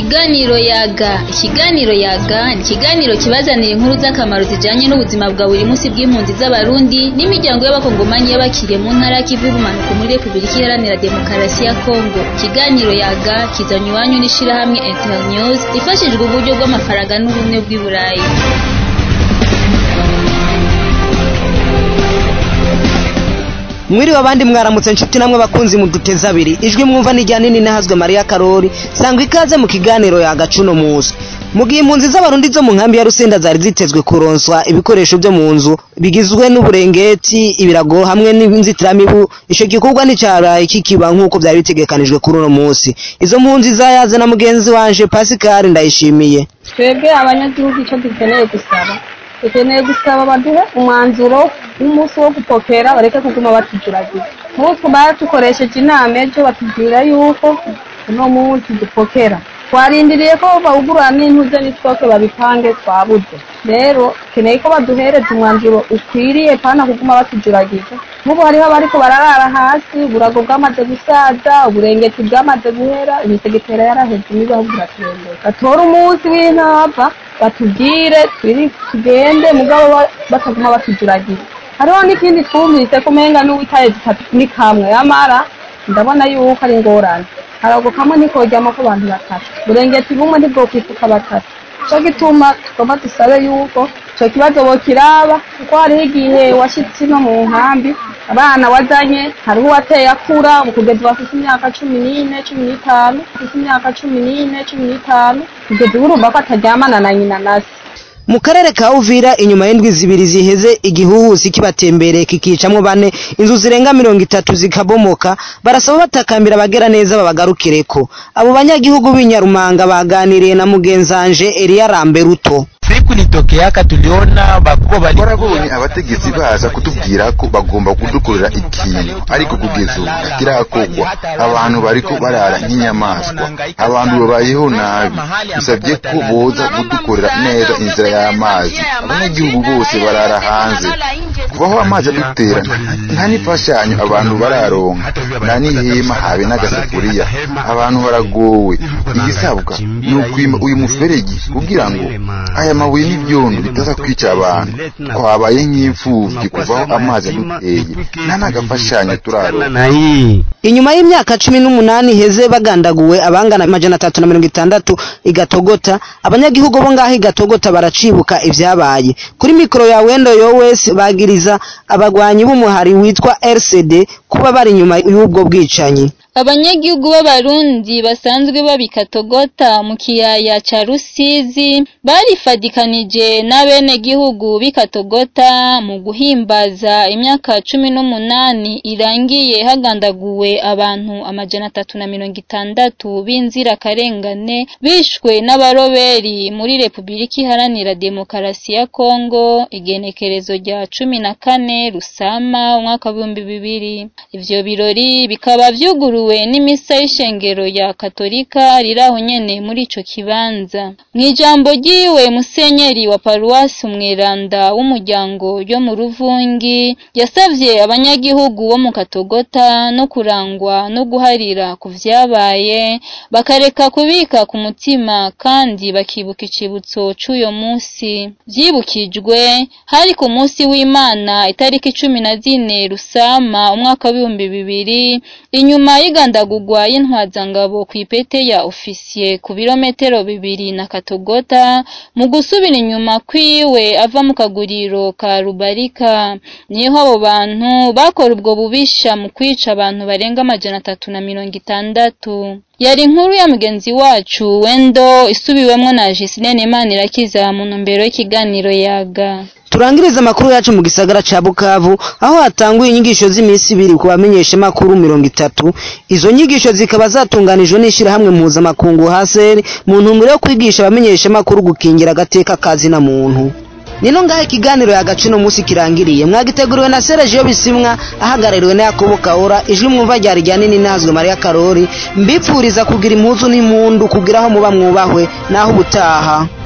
Ikiganiro yaga ikiganiro yaga ni ikiganiro kibazanira inkuru z'akamaro zijanye n'ubuzima bwa buri munsi bw'impunzi z'abarundi n'imiryango y'abakongomanyi y'abakiriye mu ntara y'ikivu y'ubumanuko muri repubulika iharanira demokarasi ya kongo ikiganiro yaga kizanye iwanyu n'ishirahamwe internews ifashijwe uburyo bw'amafaranga n'ubumwe bw'i burayi mwiriwe abandi mwaramutse nshuti namwe bakunzi muduteze abiri ijwi mwumva n'ijya nini nahazwe mariya karori sangwa ikaze mu kiganiro yagacuno muzi mu gihe impunzi z'abarundi zo mu nkambi ya rusenda zari zitezwe kuronswa ibikoresho byo mu nzu bigizwe n'uburengeti ibirago hamwe n'inzitiramibu ico gikorwa nticaraye kikiba nk'uko byari bitegekanijwe kuri uno munsi izo mpunzi zayaze na mugenzi wanje pascal ndayishimiye twebwe abanyagihugu icyo dukeneye gusaba dukeneye gusaba baduhe umwanzuro w'umunsi wo gupokera bareke kuguma batujuragiza nk'utwo batukoresheje inama ejo batubwira yuko uno munsi dupokera twarindiriye ko bawugurura n'intuze n'itwoke babipange twabuze rero keneye ko baduhereza umwanzuro ukwiriye pana kuguma batujuragiza nk'ubu hariho abariko bararara hasi uburago bwamaze gusaza uburengeti bwamaze guhera imisegetera yaraheze imibaho buraturembera batore umunsi w'intava batubwire twiri tugende mugabo bataguma batujuragiza hariho n'ikindi twumvise ko umenga n'uwitaye zitatu ni kamwe amara ndabona yuko ari ingorane harago kamwe ntikojyamo ko abantu batatu burengeti bumwe ntibwokwifuka batatu cyo gituma tugomba dusabe yuko icyo kibazo bokiraba kuko hariho igihe washyitse no mu nkambi abana wazanye hariho uwateye akura kugeza bafite imyaka cumi n'ine cumi n'itanu bafite imyaka cumi n'ine cumi n'itanu kugeza ubu urumva ko ataryamana na nyina na se mu karere ka uvira inyuma y'indwi zibiri ziheze igihuhusi kibatembereye kikicamwo bane inzu zirenga mirongo itatu zikabomoka barasaba batakambira abagera neza babagarukireko abo banyagihugu b'inyarumanga baganiriye na mugenzanje Elia Ramberuto siku litokeaka tuliona bakuba bali barabonye abategetsi baza kutubwira ko bagomba kudukorera ikintu ariko kugeza ubu kirakorwa abantu bariko barara nk'inyamaswa abantu babayeho nabi dusabye ko boza kudukorera neza inzira y'amazi abanyagihugu bose barara hanze kubaho amazi adutera nta n'imfashanyo abantu bararonka nta n'ihema habe n'agasafuriya abantu baragowe igisabwa ni ukwima uyu muferegi kugira ngo aya amabuye n'ibyondo bitaza kwica abantu twabaye nk'imfubyi kuvaho amazi aduteye nta n'agafashanyo turaronka inyuma y'imyaka cumi n'umunani iheze bagandaguwe abangana amajana atatu na mirongo itandatu igatogota abanyagihugu bo ngaho igatogota baracibuka ibyabaye kuri mikoro ya wendo yo wese bagiriza abagwanyi b'umuhari witwa rcd kuba bari inyuma y'ubwo bwicanyi abanyagihugu b'abarundi basanzwe babikatogota mu kiyaya ca rusizi barifadikanije n'abenegihugu b'ikatogota mu guhimbaza imyaka cumi n'umunani irangiye hagandaguwe abantu amajana atatu na mirongo itandatu b'inzirakarengane bishwe n'abaroberi muri repubulika iharanira demokarasi ya kongo igenekerezo rya cumi na kane rusama umwaka w'ibihumbi bibiri ivyo birori bikaba vyuguruwe n'imisa y'ishengero ya katolika riraho nyene muri ico kibanza mw'ijambo ryiwe musenyeri wa paruwasi umweranda w'umuryango ryo mu ruvungi yasavye abanyagihugu bo mu katogota no kurangwa no guharira ku vyabaye bakareka kubika ku mutima kandi bakibuka icibutso c'uyo musi vyibukijwe hari ku musi w'imana itariki cumi na zine rusama umwaka w'ibihumbi bibiri inyuma y'igandagurwa y'intwazangabo ku ipete ya ofisiye ku birometero bibiri na katogota mu gusubira inyuma kwiwe ava mu kaguriro ka rubarika niho abo bantu bakora ubwo bubisha mu kwica abantu barenga amajana atatu na mirongo itandatu yari inkuru ya mugenzi wacu wendo isubiwemwo na Jisinene Manirakiza mu ntumbero y'ikiganiro yaga turangiriza amakuru yacu mu gisagara ca Bukavu aho hatanguye inyigisho z'iminsi ibiri ku bamenyesha makuru mirongo itatu izo nyigisho zikaba zatunganijwe n'ishirahamwe mpuzamakungu haseri mu ntumbero yo kwigisha abamenyesha makuru gukingira agateka kazi na muntu nino ngaho ikiganiro yagacino munsi kirangiriye mwagiteguriwe na Sergio Bisimwa ahagarariwe na Yakobo Kaora ijwi mwumva ryari rya nini nazwe Maria Karori mbipfuriza kugira impuzu n'impundu kugira aho muba mwubahwe naho ubutaha